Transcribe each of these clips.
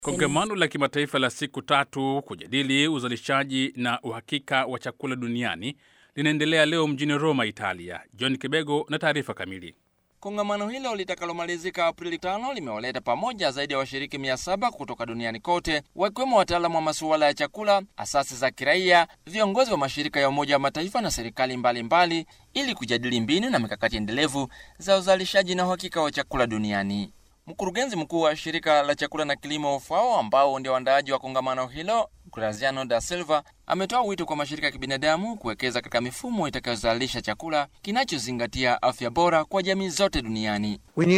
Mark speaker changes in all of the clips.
Speaker 1: Kongamano la kimataifa la siku tatu kujadili uzalishaji na uhakika wa chakula duniani linaendelea leo mjini Roma, Italia. John Kibego na taarifa kamili.
Speaker 2: Kongamano hilo litakalomalizika Aprili tano limewaleta pamoja zaidi ya washiriki mia saba kutoka duniani kote, wakiwemo wataalamu wa masuala ya chakula, asasi za kiraia, viongozi wa mashirika ya Umoja wa Mataifa na serikali mbalimbali mbali, ili kujadili mbinu na mikakati endelevu za uzalishaji na uhakika wa chakula duniani. Mkurugenzi mkuu wa shirika la chakula na kilimo FAO, ambao ndio waandaaji wa kongamano hilo, Graziano da Silva ametoa wito kwa mashirika ya kibinadamu kuwekeza katika mifumo itakayozalisha chakula kinachozingatia afya bora kwa jamii zote duniani.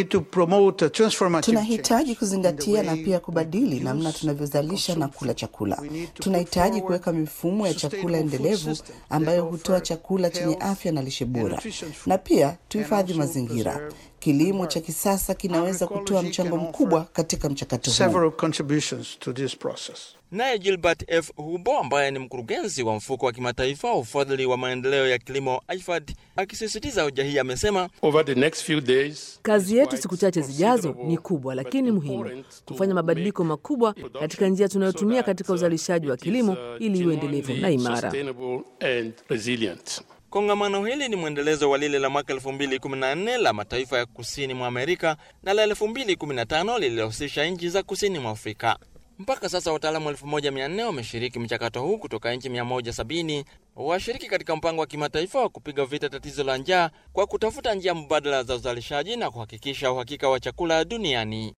Speaker 3: Tunahitaji kuzingatia na pia kubadili namna tunavyozalisha na kula chakula. Tunahitaji kuweka mifumo ya chakula endelevu ambayo hutoa chakula chenye afya na lishe bora, na pia tuhifadhi mazingira. Kilimo cha kisasa kinaweza kutoa mchango mkubwa katika mchakato huu.
Speaker 2: Naye Gilbert F Hubo ambaye ni mkurugenzi wa mfuko wa kimataifa wa ufadhili wa maendeleo ya kilimo IFAD akisisitiza hoja hii amesema,
Speaker 4: kazi yetu siku chache zijazo ni kubwa, lakini muhimu kufanya mabadiliko makubwa katika njia tunayotumia katika uzalishaji wa kilimo ili iwe endelevu na imara.
Speaker 2: Kongamano hili ni mwendelezo wa lile la mwaka 2014 la mataifa ya kusini mwa Amerika na la 2015 lililohusisha nchi za kusini mwa Afrika. Mpaka sasa wataalamu 1400 wameshiriki mchakato huu kutoka nchi 170 washiriki katika mpango wa kimataifa wa kupiga vita tatizo la njaa kwa kutafuta njia mbadala za uzalishaji na kuhakikisha uhakika wa chakula duniani.